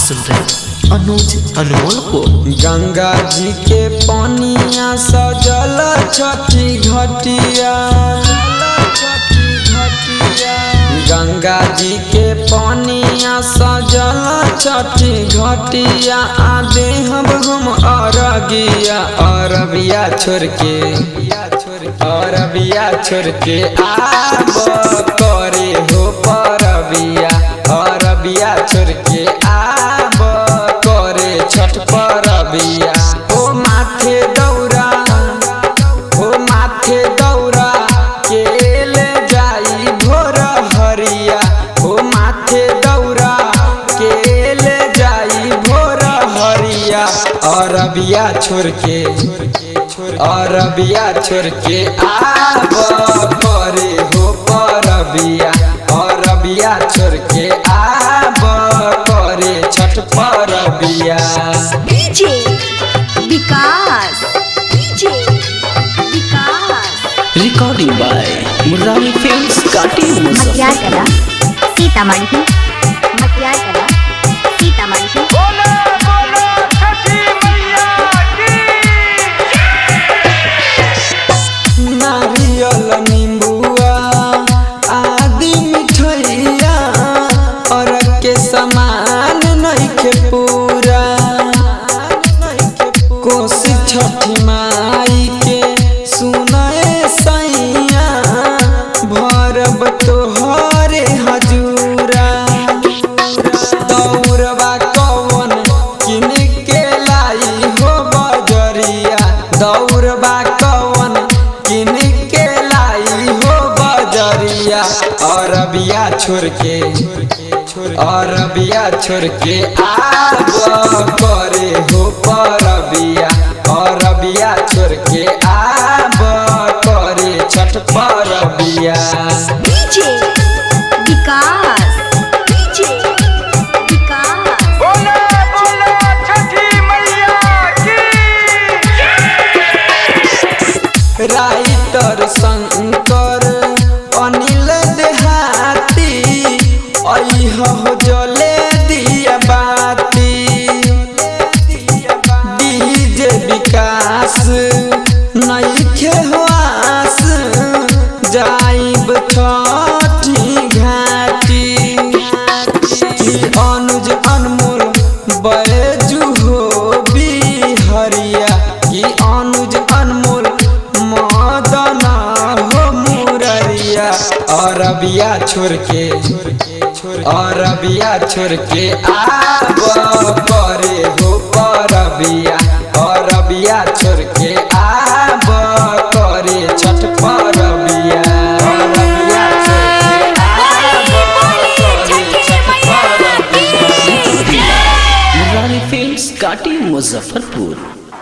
सुन रहे हैं अनुज अनमोल को गंगा जी के पनिया सजल छठी घटिया गंगा जी के पनिया सजल छठी घटिया आदे हम हम अरगिया अरबिया छोड़ के अरबिया छोड़ के आब करे हो परबिया अरबिया छोड़ के आब करे छठ परबिया ओ माथे दौरा ओ माथे दौरा के ले जाई भोर हरिया ओ माथे दौरा के ले जाई भोर हरिया अरबिया छोड़ के अरबिया छोड़ के आब करे हो परबिया अरबिया छोड़ के आब करे छठ परबिया DJ Vikas DJ Vikas recording by Murari films काटी मटियार मुजफ्फर कला सीतामढ़ी मटियार कला सीतामढ़ी नारियल नींबुआ आदि मिठैया और के समान नइखे पूरा कोसी छठी माई के सुनाए सैया भरब तोहरे हजूरा दौड़बा कौन किन के लाई हो बजरिया दौड़बा कौन किन के लाई हो बजरिया अरबिया छोड़ के अरबिया छोड़ के आब करे हो परबिया अरबिया छोड़ के आब करे छठ परबिया DJ Vikas DJ Vikas writer Shankar Anil Dehati अह जले दिया बाती डीजे विकास नइखे होआस जाइब छठी घाटी की अनुज अनमोल बैजू हो बिहरिया की अनुज अनमोल मदन हो मुररिया अरबिया छोड़ के अरबिया छोड़ के आब करे हो परबिया अरबिया छोड़ के आब करे छठ परबिया अरबिया छोड़ के आब करे छठ परबिया मुरारी फिल्म्स काटी मुजफ्फरपुर